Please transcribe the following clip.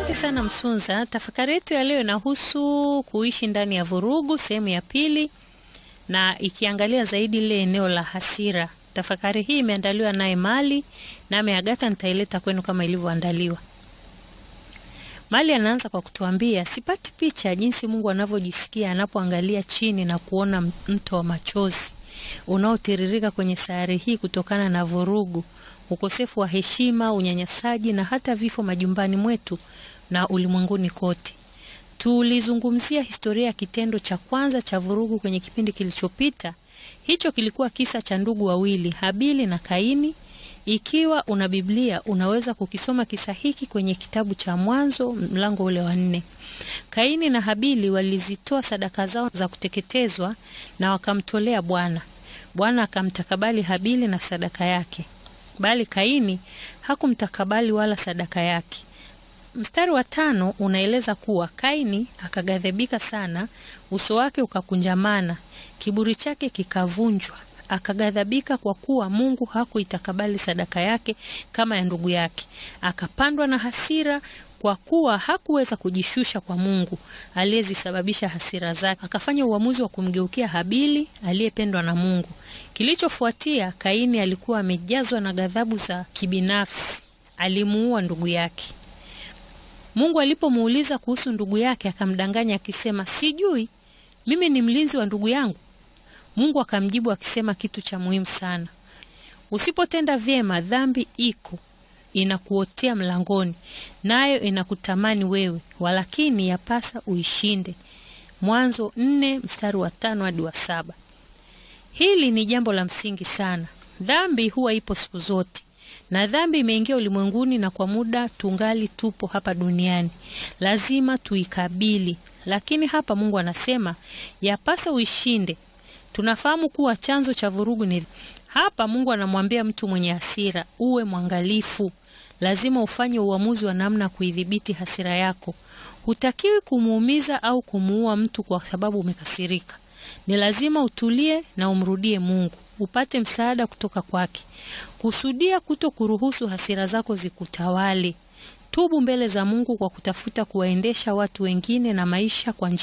Asante sana Msunza. Tafakari yetu ya leo inahusu kuishi ndani ya vurugu, sehemu ya pili, na ikiangalia zaidi lile eneo la hasira. Tafakari hii imeandaliwa naye Mali, nami Agatha nitaileta kwenu kama ilivyoandaliwa. Mali anaanza kwa kutuambia, sipati picha jinsi Mungu anavyojisikia anapoangalia chini na kuona mto wa machozi unaotiririka kwenye sayari hii kutokana na vurugu, ukosefu wa heshima, unyanyasaji na hata vifo majumbani mwetu na ulimwenguni kote. Tulizungumzia historia ya kitendo cha kwanza cha vurugu kwenye kipindi kilichopita. Hicho kilikuwa kisa cha ndugu wawili, Habili na Kaini. Ikiwa una Biblia unaweza kukisoma kisa hiki kwenye kitabu cha Mwanzo mlango ule wa nne. Kaini na Habili walizitoa sadaka zao za kuteketezwa na wakamtolea Bwana. Bwana akamtakabali Habili na sadaka yake, bali Kaini hakumtakabali wala sadaka yake. Mstari wa tano unaeleza kuwa Kaini akaghadhibika sana, uso wake ukakunjamana, kiburi chake kikavunjwa akaghadhabika kwa kuwa Mungu hakuitakabali sadaka yake kama ya ndugu yake. Akapandwa na hasira kwa kuwa hakuweza kujishusha kwa Mungu aliyezisababisha hasira zake. Akafanya uamuzi wa kumgeukia Habili aliyependwa na Mungu. Kilichofuatia, Kaini alikuwa amejazwa na ghadhabu za kibinafsi, alimuua ndugu yake. Mungu alipomuuliza kuhusu ndugu yake, akamdanganya akisema, sijui, mimi ni mlinzi wa ndugu yangu. Mungu akamjibu akisema kitu cha muhimu sana. Usipotenda vyema, dhambi iko inakuotea mlangoni, nayo inakutamani wewe, walakini yapasa uishinde. Mwanzo nne mstari wa tano hadi wa saba. Hili ni jambo la msingi sana. Dhambi huwa ipo siku zote, na dhambi imeingia ulimwenguni, na kwa muda tungali tupo hapa duniani, lazima tuikabili. Lakini hapa Mungu anasema yapasa uishinde. Tunafahamu kuwa chanzo cha vurugu ni hapa. Mungu anamwambia mtu mwenye hasira, uwe mwangalifu, lazima ufanye uamuzi wa namna ya kuidhibiti hasira yako. Hutakiwi kumuumiza au kumuua mtu kwa sababu umekasirika. Ni lazima utulie na umrudie Mungu, upate msaada kutoka kwake. Kusudia kuto kuruhusu hasira zako zikutawale. Tubu mbele za Mungu kwa kutafuta kuwaendesha watu wengine na maisha kwa njia